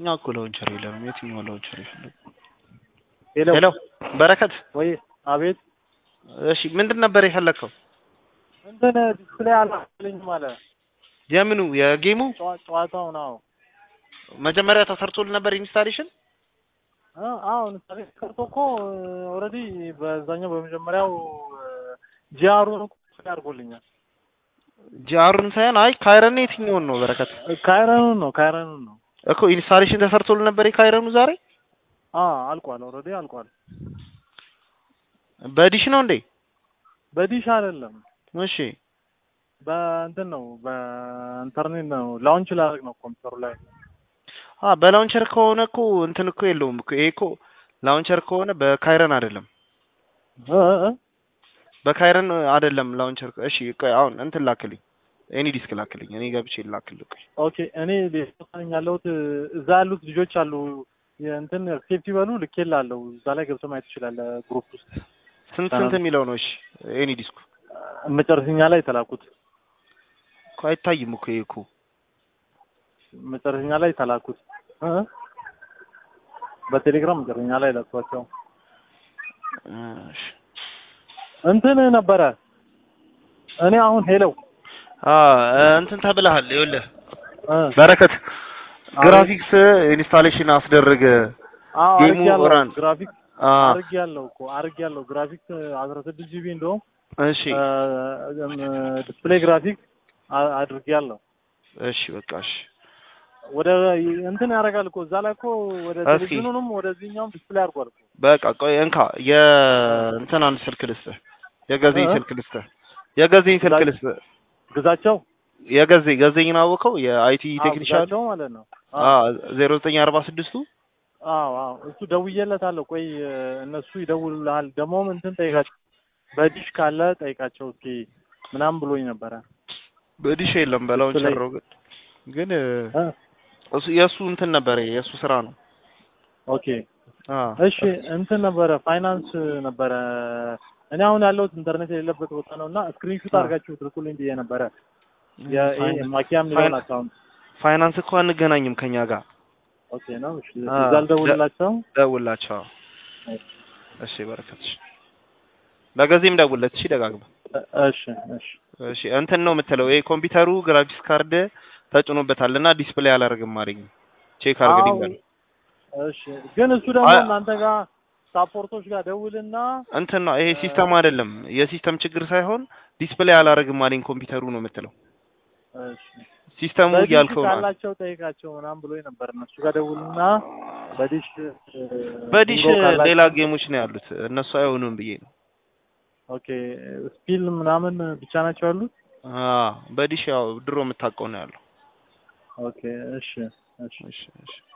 እኛ እኮ ላውንቸር የለንም። የትኛው ላውንቸር ይፈልግ? ሄሎ ሄሎ በረከት፣ ወይ አቤት እሺ ምንድን ነበር የፈለግከው? እንትን ዲስፕሌይ አላልኝም አለ የምኑ የጌሙ ጨዋ- ጨዋታው ነው መጀመሪያ ተሰርቶል ነበር ኢንስታሌሽን? አሁን ምሳሌ ቀርቶ እኮ ኦልሬዲ በዛኛው በመጀመሪያው ጂአሩን እኮ አድርጎልኛል ጂአሩን ሳይሆን አይ ካይረን የትኛውን ነው በረከት? ካይረኑን ነው ካይረኑን ነው እኮ ኢንስታሌሽን ተሰርቶል ነበር የካይረኑ ዛሬ አ አልቋል ኦልሬዲ አልቋል በዲሽ ነው እንዴ? በዲሽ አይደለም እሺ በእንትን ነው በኢንተርኔት ነው ላውንች ላደርግ ነው ኮምፒውተሩ ላይ አ በላውንቸር ከሆነ እኮ እንትን እኮ የለውም እኮ ይሄ እኮ ላውንቸር ከሆነ በካይረን አይደለም እ እ እ በካይረን አይደለም ላውንቸር። እሺ ቆይ አሁን እንትን ላክልኝ፣ ኤኒ ዲስክ ላክልኝ፣ እኔ ገብቼ ላክልኝ። ቆይ ኦኬ እኔ ሌሎታኝ ያለሁት እዛ ያሉት ልጆች አሉ የእንትን ሴፍቲ በሉ ልኬልሃለሁ እዛ ላይ ገብተህ ማየት ትችላለህ ግሩፕ ውስጥ ስንት ስንት የሚለው ነው? እሺ ኤኒ ዲስኩ መጨረሻኛ ላይ ተላኩት እኮ አይታይም እኮ ይሄ እኮ መጨረሻኛ ላይ ተላኩት እ በቴሌግራም መጨረሻኛ ላይ ላኳቸው እሺ እንትን ነበረ እኔ አሁን ሄለው አ እንትን ተብለሃል። ይኸውልህ እ በረከት ግራፊክስ ኢንስታሌሽን አስደረገ አዎ ጌሙ አድርጌያለሁ ራን ግራፊክስ አ አድርጌያለሁ እኮ አድርጌያለሁ ግራፊክስ አስራ ስድስት ጂቢ እንደውም እሺ ዲስፕሌይ ግራፊክስ አድርጌያለሁ እሺ በቃ እሺ ወደ እንትን ያደርጋል እኮ እዛ ላይ እኮ ወደ እስኪ። ቴሌቪዥኑንም ወደዚህኛውም ዲስፕሌይ አድርጓል እኮ በቃ ቆይ እንካ የእንትናን ስልክ ልስጥህ፣ የገዜኝ እ? ስልክ ልስጥህ፣ የገዜኝ ስልክ ግዛ- ልስጥህ። ግዛቸው የገዜ ገዜኝን አወቀው የአይቲ አዎ፣ ቴክኒሻል ግዛቸው ማለት ነው አ ዜሮ ዘጠኝ አርባ ስድስቱ አዎ አዎ እሱ ደውዬለታለሁ ቆይ እነሱ ይደውሉልሃል ደግሞም እንትን ጠይቃቸው በዲሽ ካለ ጠይቃቸው እስኪ ምናምን ብሎኝ ነበረ በዲሽ የለም በላውንቸር ነው ግን ግን እ? እሱ የእሱ እንትን ነበረ የእሱ ስራ ነው። ኦኬ አ እሺ እንትን ነበረ ፋይናንስ ነበረ እኔ አሁን ያለሁት ኢንተርኔት የሌለበት ቦታ ነው እና ስክሪንሹት አ። አድርጋችሁ ትልኩልኝ ብዬ ነበረ ፋይናንስ- የማኪያም ሊሆን ፋይናንስ- አካውንት ፋይናንስ እኮ አንገናኝም ከኛ ጋር ኦኬ ነው እሺ አ፣ እዛ ልደውልላቸው ደውላቸው። እሺ በረከትሽ በገዜም ደውለት። እሺ ደጋግመህ እ- እሺ እሺ እሺ እንትን ነው የምትለው ይሄ ኮምፒውተሩ ግራፊክስ ካርድ ተጭኖበታል እና ዲስፕሌይ አላደርግም አለኝ። ቼክ አድርግልኝ አዎ፣ በል። እሺ ግን እሱ ደግሞ አይ- እናንተ ጋር ሳፖርቶች ጋር ደውልና እንትን ነው ይሄ ሲስተም አይደለም፣ የሲስተም ችግር ሳይሆን ዲስፕሌይ አላደርግም አለኝ ኮምፒውተሩ ነው የምትለው። እሺ ሲስተሙ በዲሽ እያልከው ነው። ካላቸው ጠይቃቸው ምናምን ብሎኝ ነበር። እነሱ ጋር ደውልና በዲሽ እ፣ በዲሽ ቢንጎ ካላቸው- ሌላ ጌሞች ነው ያሉት እነሱ አይሆኑም ብዬ ነው። ኦኬ ስፒል ምናምን ብቻ ናቸው ያሉት። አ በዲሽ ያው ድሮ የምታውቀው ነው ያለው። ኦኬ እሺ እሺ እሺ እሺ